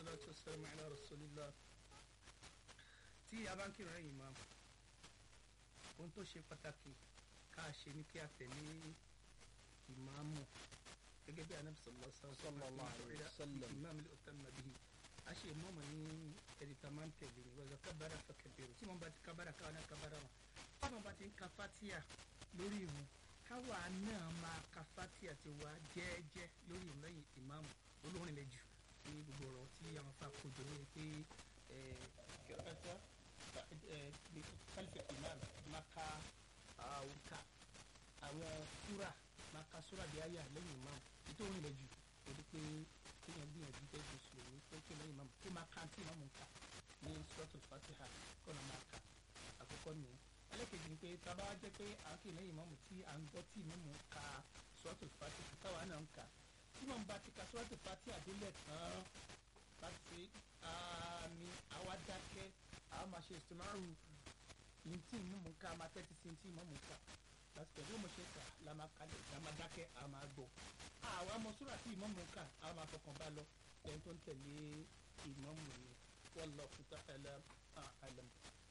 salatu wassalamu ala rasulillah tí a bá ń kírun ẹ̀yìn máa ohun tó ṣe pàtàkì ká ṣe ní kí a tẹ̀lé ìmáàmù gẹ́gẹ́ bí anabi sallallahu alaihi wasallam ìmáàmù lè ọ̀tá nàbí a ṣe ìmáàmù ní ẹ̀rí tá a máa ń tẹ̀lé ní wọ́n kábàárà fàkẹ́bẹ̀rù tí wọ́n bá ti kábàárà káwọn náà kábàárà wọn tí wọ́n bá ti ń ka fatia lórí ìrun káwa náà máa ka fatia ti wá jẹ́ẹ́jẹ́ lórí ìrun lẹ́yìn ìmáàmù olórin lẹ jù ní gbogbo ọ̀rọ̀ tí àwọn afa kojú lórí pé kẹrẹkẹtẹ kálífẹ̀ ìmáàmù máa ka àwòká àwọn súrà máa ka súrà bí ayé lẹ́yìn ìmáàmù ètò òrin lẹ jù torí pé kéèyàn gbìyànjú tẹ́ mùsùlùmí pé kí lẹ́yìn ìmáàmù kó máa ka tí ìmáàmù ń kà ní suratul fatiha kọ́nà máa kà àkọ́kọ́ nìyẹn ẹlẹ́kejì ni pé tábà jẹ́ pé àákè lẹ́yìn ìmáàmù tí à ń gbọ́ tí ìmáàmù ń ka suratul fatiha táwa náà ń kà tí wọn bá ti ka sọ́wọ́tò pati àdélẹ̀ tán láti ṣe àmì àwa dákẹ́ àwọn máa ṣe ìsúnmọ́rù ní tí ìmú mu ká máa tẹ́tí sí tí ìmú mu ká láti pẹ̀lú ọmọ ṣe kà la máa kalẹ̀ la máa dákẹ́ a máa gbọ́ àwọn ọmọ sọ́ra tí ìmú mu ká a máa fọkàn bá lọ ẹni tó ń tẹ̀lé ìmú mu ni wallahu ta'ala a'lam.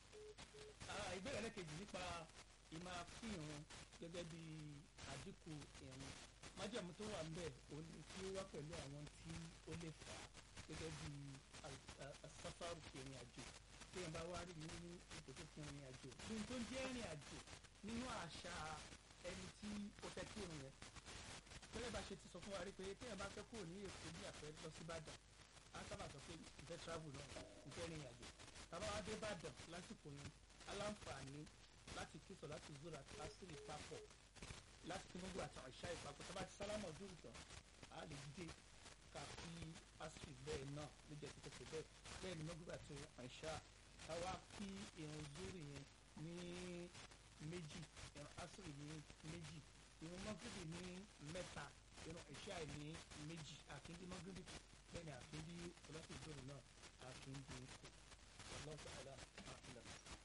ìbéèrè ẹlẹ́kejì nípa ìmọ̀ àfihàn gẹ́gẹ́ bí àdínkù ìrìn májàmú tó wà ńbẹ̀ òní tí ó wá pẹ̀lú àwọn tí ó lè fà á gẹ́gẹ́ bí asáfárù ìrìn àjò téèyàn bá wá rí nínú ipò tó fún ìrìn àjò ní tó ń jẹ́ ìrìn àjò nínú àṣà ẹni tí ó fẹ́ kí òun yẹn tẹ́lẹ̀ bá ṣe ti sọ fún wa rí pé téèyàn bá fẹ́ kúrò ní èkó bí àpẹẹrẹ lọ sí Ìbàdàn á sábà sọ pé ìfẹ́ travel náà ìfẹ́ ìrìn àjò tàbá wá dé Ìbàdàn lásìkò yẹn aláǹfààní láti kí sọ láti zúra lásìrì papọ̀ láti kí gbogbo àti àṣà ìpapọ̀ tó bá ti sálámọ̀ ojú ìtàn á lè dìde ká fi asiri bẹ́ẹ̀ náà ló jẹ́ títẹ̀ bẹ́ẹ̀ bẹ́ẹ̀ ni gbogbo àti àṣà ká wá kí irun zúrì yẹn ní méjì irun asiri ní méjì irun mọ́gìrì ní mẹ́ta irun àṣà ní méjì àkíndí mọ́gìrì bẹ́ẹ̀ ni àkíndí ọlọ́sìn zúrì náà àkíndí kù ọlọ́sìn àlà àkíndí.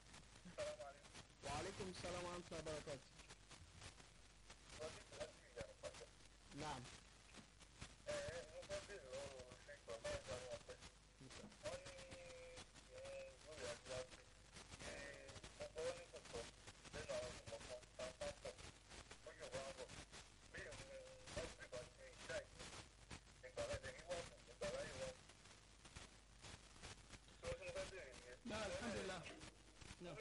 wa alaikum salaam wa rahmatullahi wa barakatuh. Naam. náà alhamdulilah náà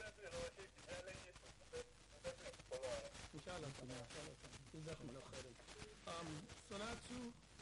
inshallah inshallah jazakumullahu khairan um, salatu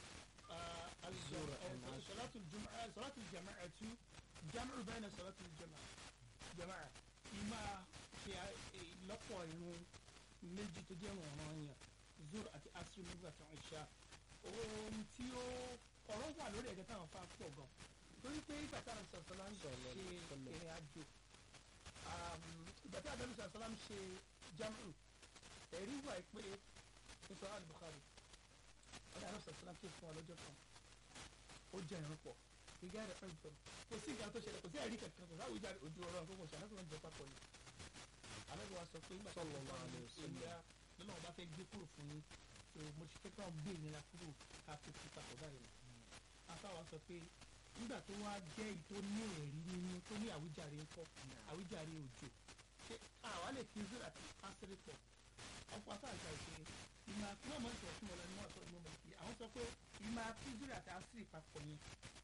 الزور صلاة الجمعة صلاة الجماعة جمع بين صلاة الجماعة جماعة إما في لقوا ينون méjì tó jẹ́ ọ̀ràn yẹn zur àti asiri nígbà tó ń ṣá ohun tí ó ọ̀rọ̀ wà lórí ẹ̀gẹ́ táwọn fa pọ̀ gan torí pé ìgbà táwọn sọ̀sọ́lá ń ṣe ìrìn àjò ìgbà táwọn àdàlù sọ̀sọ́lá ń ṣe jamu ẹ̀rí wà pé nítorí al-Bukhari ọ̀dà àdàlù sọ̀sọ́lá ké fún ọ lọ́jọ́ kan ó jẹ́ ìrún pọ̀ ìgbà rẹ̀ fẹ́ jọ kò sí ìgbà tó ṣẹlẹ̀ kò sí ẹ̀rí kankan kò sáwọ́ ìjà ojú ọ̀rọ̀ nǹkan kò ṣe àlọ́ jẹ papọ̀ ni àlọ́ wa sọ pé ìgbà tó ń bá wọn ìlera lọ́nà wọn bá fẹ́ gbé kúrò fún yín tó mo ti fẹ́ káwọn gbé ìnira kúrò ká fi fi papọ̀ báyìí afáwa sọ pé nígbà tó wá jẹ́ èyí tó ní ẹ̀rí nínú tó ní àwíjàre ńkọ́ àwíjàre òjò ṣé àwa lè fi zero àti asiri pọ̀ ọ̀pọ̀ afáà ìgbà ìṣe ìmọ̀ àti náà mọ̀ ìṣòro fún ọ̀la ní wọ́n sọ ìmọ̀ mọ̀ sí àwọn sọ pé ìmọ̀ àti zero àti asiri papọ̀ yẹn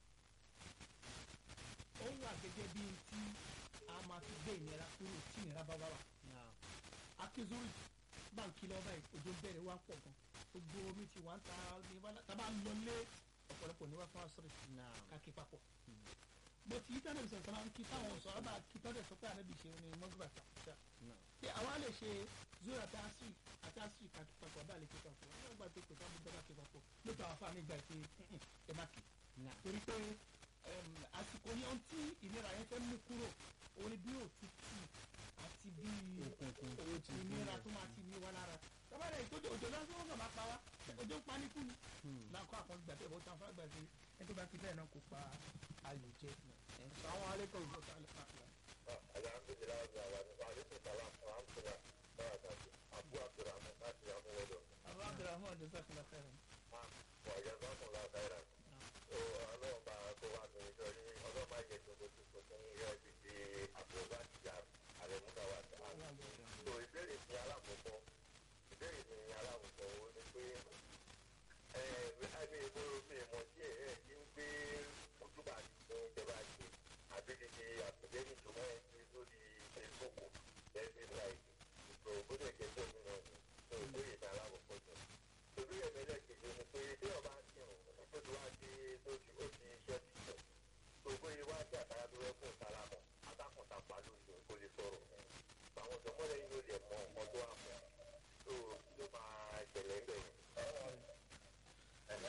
ó wà gẹ́gẹ́ bí tí a máa fi gbé ìnira kúrò tí ìnira bá bá wà akizuri báńkì lọ́ba òjò bẹ̀rẹ̀ wá pọ̀ gan gbogbo omi ti wà ń ta ní wàhálà tábà ń lọ lé ọ̀pọ̀lọpọ̀ ní wá fún asọ́rẹ̀ káàkiri papọ̀ bó ti yíta náà sọ̀rọ̀ máa ń kí táwọn sọ̀rọ̀ bá kí tọ́lẹ̀ sọ pé ànábì ṣe ní mọ́gbà tàkùsà pé àwa lè ṣe zoro àti asiri àti asiri káàkiri papọ̀ bá lè kí papọ̀ wọ́n gbà pé kò sábà gbọ́dọ̀ kí papọ̀ lóòótọ́ àwọn afáàmì gbà pé ẹ má kí torí pé àsìkò yẹn tí ìnira yẹn fẹ́ mú kúrò òun ni bí òtútù àti bí ìnira tó máa ti ní wa lára tábàdà ìtọ́jú òjò lásán wọn kàn máa pa wá òjò ń pa ní kúni láǹkọ́ àkọ́ gbà bẹ́ẹ̀ bó tán fún àgbà sí ẹni tó bá ti bẹ́ẹ̀ náà kó pa ayò jẹ. Assalamu alaikum. alhamdulilayi wa aleykum salaam wa rahmatulah barakatu abu abdulrahman láti amúwẹ́dọ̀. abu abdulrahman jazakallah khairan. wà á yẹ sọ́kùn la khairan. o ọlọ́run bá a kó wá ní ìjọ yín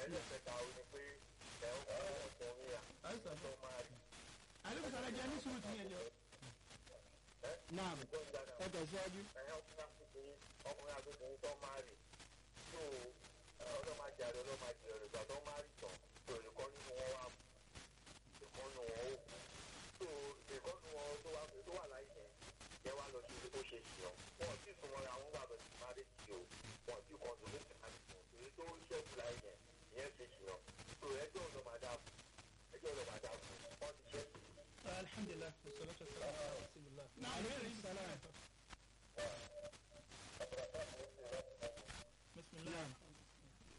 ẹlẹ́kẹta ó ní pé ẹ̀ ń fún ọkùnrin à àìsàn tó máa rí àlejò sọ̀rọ̀ jẹ́ ní sùúrù tìyẹn jọ. naam tó ń dáná. ẹ tẹ̀síwájú. ẹ̀yìn ọkùnrin àtúntò ọkùnrin àtúntò tó máa rí tó ọlọ́màjẹ àrẹ ọlọ́màjẹ rẹ̀ gbà tó máa rí tán tó ìkọ́ nínú wọn wà ìkọ́ nínú wọn ó kú tó ìkọ́ nínú wọn tó wà tó wà láyé yẹn yẹn wá lọ sí ibi tó ṣe sí ọ wọn ò tí ì súnmọ́ àwọn bàbá tí máa rí sí o wọn ti kọ́ tó lóṣù láti fún èyí tó ń ṣẹ́kù láyé yẹn ìyẹn ṣe sí ọ tó ẹjọ́ ọlọ́màdá ẹjọ́ ọlọ́màdá fún wọn ti ṣẹ́kù alhamdulilah wasalaatu wasalaamu ala rasulillah. náà ìbéèrè yìí Salaam. bisimilah.